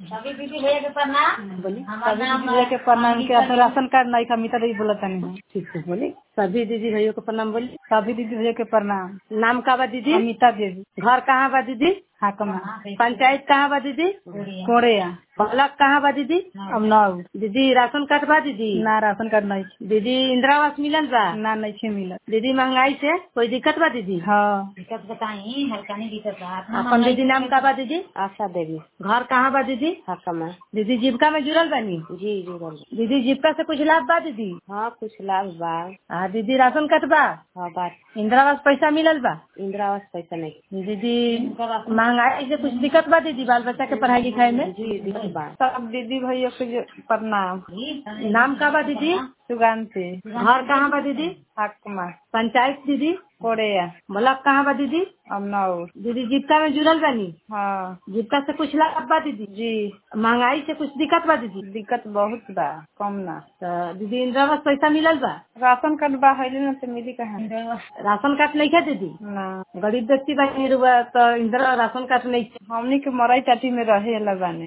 सभी दीदी भैया के प्रणाम बोली हमार सभी नाम दीदी भैया के प्रणाम के अंकिता असर राशन कार्ड नहीं का मीता बोला तनी हम ठीक है बोली सभी दीदी भैया को प्रणाम बोली सभी दीदी भैया के प्रणाम नाम का बा दीदी अमिता देवी घर कहाँ बा दीदी हाकमा पंचायत कहाँ बा दीदी कोड़ेया ब्लॉक कहाँ बा दीदी अब नाउ दीदी राशन कार्ड बा दीदी ना राशन कार्ड नहीं छे दीदी इंदिरा आवास मिलल बा ना नहीं छे मिलत दीदी महंगाई से कोई दिक्कत बा दीदी हाँ दिक्कत बताई हल्का नहीं दिक्कत बा अपना अपन दीदी नाम का बा दीदी आशा देवी घर कहाँ बा दीदी हकमा दीदी जीविका में जुड़ल बानी जी जुड़ल दीदी जीविका से कुछ लाभ बा दीदी हाँ कुछ लाभ बा हाँ दीदी राशन कार्ड बा हाँ बात इंदिरा आवास पैसा मिलल बा इंदिरा आवास पैसा नहीं दीदी महंगाई से कुछ दिक्कत बा दीदी बाल बच्चा के पढ़ाई लिखाई में जी दिक्कत बा सब दीदी भैया के जो प्रणाम नाम का बा दीदी सुगान से घर कहाँ बा दीदी हाकमा पंचायत दीदी कोड़ेया ब्लॉक कहाँ बा दीदी अब नाउ दीदी जीविका में जुड़ल बानी हाँ जीविका से कुछ लाभ बा दीदी जी महंगाई से कुछ दिक्कत बा दीदी दिक्कत बहुत बा कम ना तो दीदी इंदिरा आवास पैसा मिलल बा राशन कार्ड बा है ना तो मिली कहाँ राशन कार्ड नहीं है दीदी ना गरीब व्यक्ति बानी रुआ तो इंदिरा राशन कार्ड नहीं हमनी के मराई चाटी में रहे ला बाने